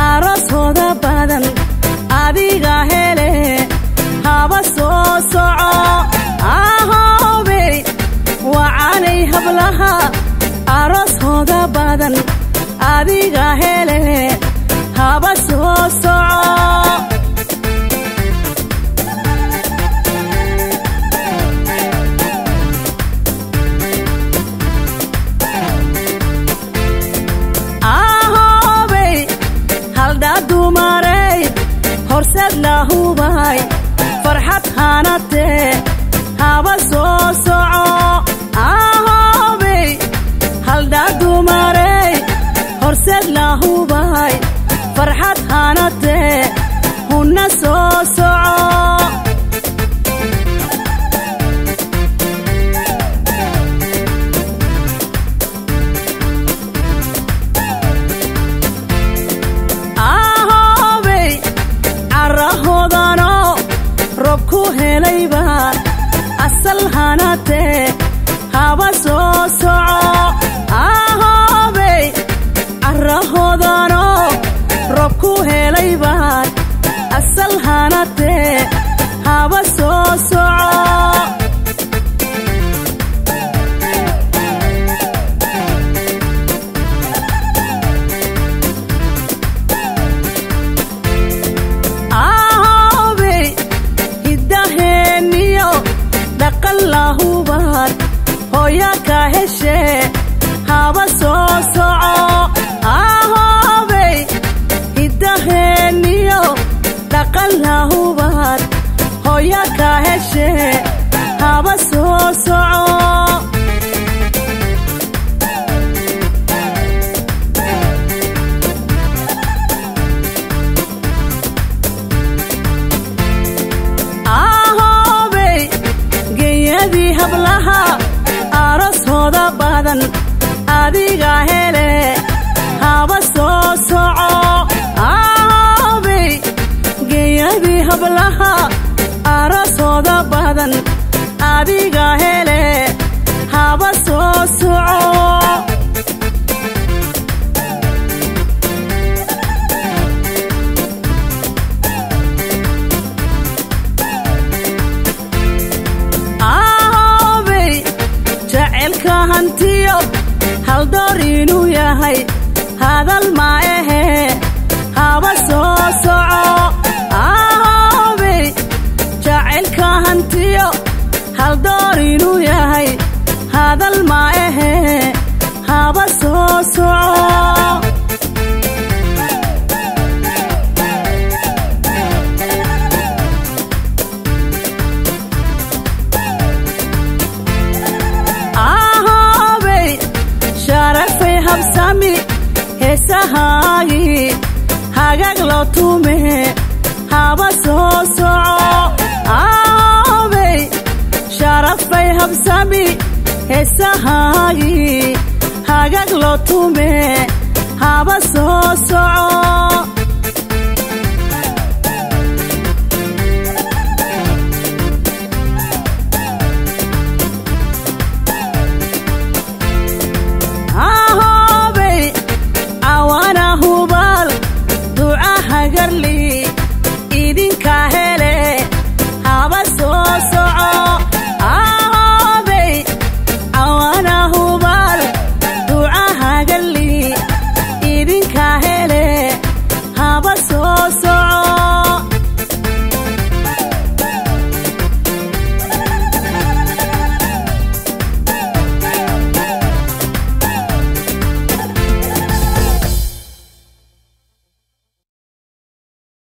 arooshooda badan adiga hele haba soo soco ahoobey wacanay hablaha arooshooda badan adiga hele haba soo soco ahoobey haldhaa dumarey horseed lahubay farxad hanatee haba soo soco ahoobey haldhaa dumarey horseed lahubay farxad hanatee hunna soo soco ahoobey carahoodano rob ku helayba asal hanatee haba soo soco ahoobey carahoodano rob ku helayba asal hanatee haba soo soco ahoobey hiddaheeniyo dhaqan lahubaad hooya ka heshee haba soo soco ahoobey hiddaheeniyo dhaqan lahubaad hooya ka heshee haba soo soco ahoobey genyadii hablaha arooshooda badan adiga hele haba soo soco ahoobey genyadii hablaha arooshooda badan adiga hele haba soo soco ahoobey jaceylka hantiyo haldoor inuu yahay hadal ma ahe haba soo soco ahoobey jaceylka hantiyo haldoor inuu yahay hadal ma ahe haba soo soco ahoobey sharafay habsami heesahaagii hagaag loo tume haba soo soco ahoobey sharafay habsami heesahaagii hagaag loo tume haba soo soco